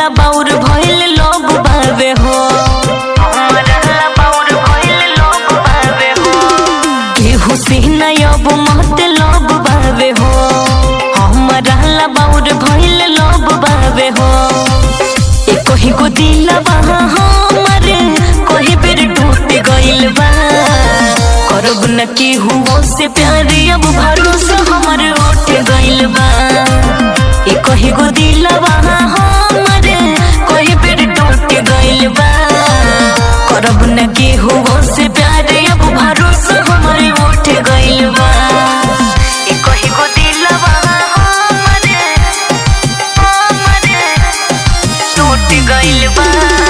ला बाउर भइल लोग बावे हो हमरा ला बाउर भइल लोग बावे हो केहू से न अब मत लोग बावे हो हमरा ला बाउर भइल लोग बावे हो ए कोही को दिलवा हमर कोही बेर टूट गइल बा करब न केहू से प्यार अब भरोसा हमर उठ गइल बा ए कोही को दिलवा हमर कोही बेर टूट गइल बा करब न केहू से प्यार अब भरोसा हमर उठ गइल बा ए कोही को दिलवा हमर हमर टूट गइल बा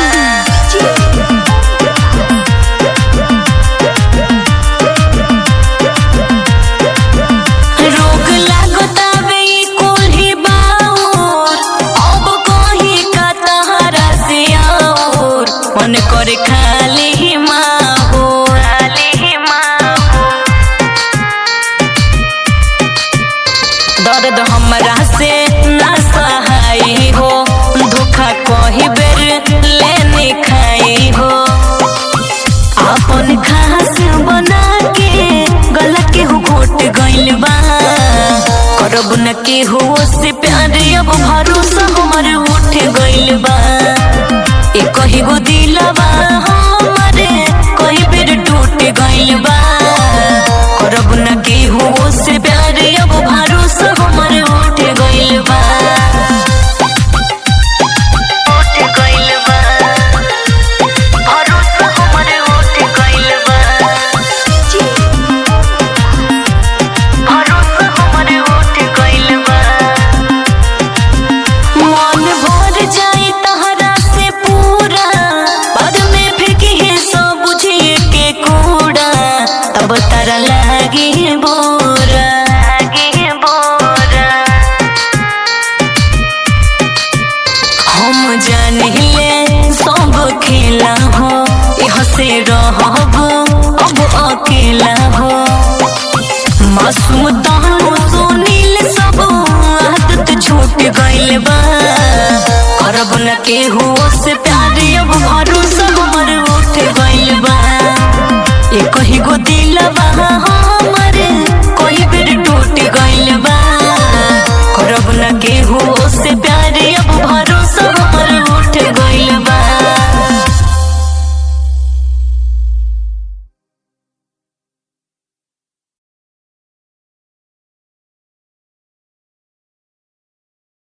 रोग लागतावे ई कुल्ही बाउर अब कही का तहरा से आउर मन करे खाली माहौर खाली माहौर दर्द हमरा से ना सहाय हो धोखा कही बेर लेने खाई हो अपन खास बना के गला के हो घोट गइल बा करब न के हो से प्यार अब भरोसा हमर उठ गइल बा ए कही गो दिलवा हमरे कही बेर टूट गइल बा करब न के हो से प्यार अब भरोसा हमर उठ गइल बा उठ गइल बा भरोसा हमर उठ गइल बा भरोसा हमर उठ गइल बा मन भर जाई तहरा से पूरा बाद में फेंकी है सब बुझिए के कूड़ा तब तारा लागे बोरा लागे बोरा हम जाने ले सब खेला हो यह से रहब अब अकेला हो मासूम दानो सुनील सब आदत छूट गइल बा करब न केहू से प्यार अब भरोसा हमर उठ गइल बा ए कही गो दिलवा हम